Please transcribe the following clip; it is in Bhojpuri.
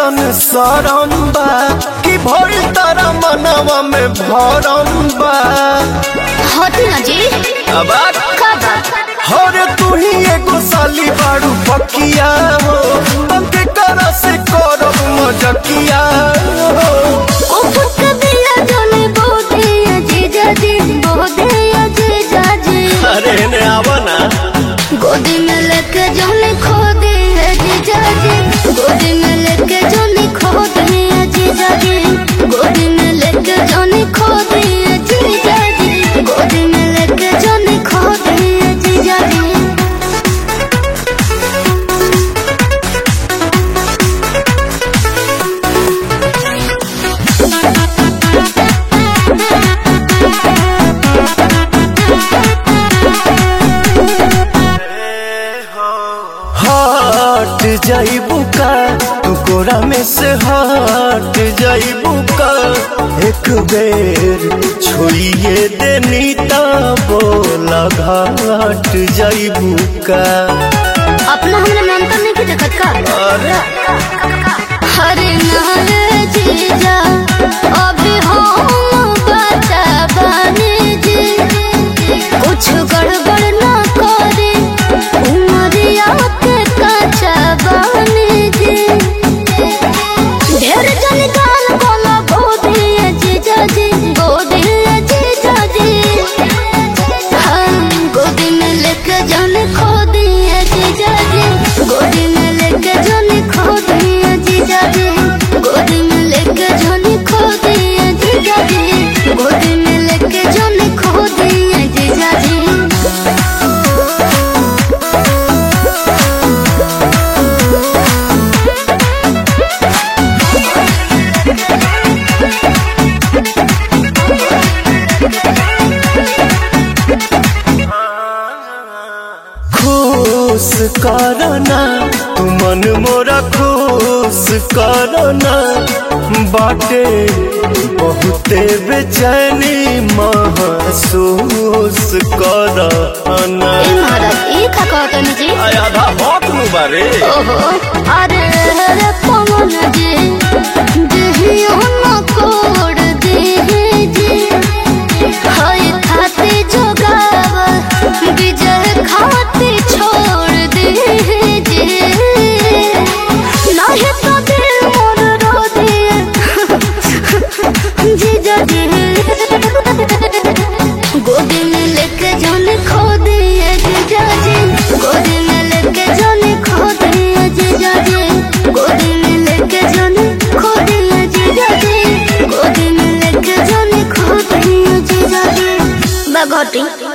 ऐसन सरम बा कि भइल तारा मनवा में भरम बा हटी ना जी अब का बात हर तू ही एगो साली बाड़ू पकिया हो पंके करा से करब मजकिया हो ओ फुक दिया जोने बोदे जीजा जी बोदे जीजा जी अरे ने आवा ना गोदी में लेके जोने खो दे जीजा जी गोदी में लेके जोने खो दे जीजा जी गोदी में लेके जोने खो दे जीजा जी गोदी में लेके जोने खो दे जीजा जी हट जाइबू का तू कोरा में से हट जाइबू का एक बेर छोड़िए देनी ता बोला घाट जाइबू का अपना हमरा मेंटल नहीं के देखत का अरे हरे नारे जीजा अभी हम बचा बने जी कुछ गड़बड़ ना करे उमरिया के कच्चा बने जी ढेर जन गाल बोला गोदी जीजा जी गोदी जीजा जी हम गोदी में लेके जाने खो दिए जीजा जी गोदी में लेके जाने खो दिए जीजा जी गोदी में लेके जाने खो दिए जीजा जी गोदी में लेके जाने खो दिए जीजा जी खुश करना तू मन मोरा खुश करना बाटे बहुते बेचैनी महसूस करना ए महाराज ई का कहतनी जी आधा भौक नु बारे ओहो अरे रे पवन जी देहियो न कोड देहि जी हाय खाते जोगाव विजय खाते छोड़ देहि जी नाही तो दिल मोर रो दिए जीजा जी गोदी में लेके जाने खो दिए जीजा जी गोदी में लेके जाने खो दिए जीजा जी गोदी में लेके जाने खो दिए जीजा जी गोदी में लेके जाने खो दिए जीजा जी बगोटी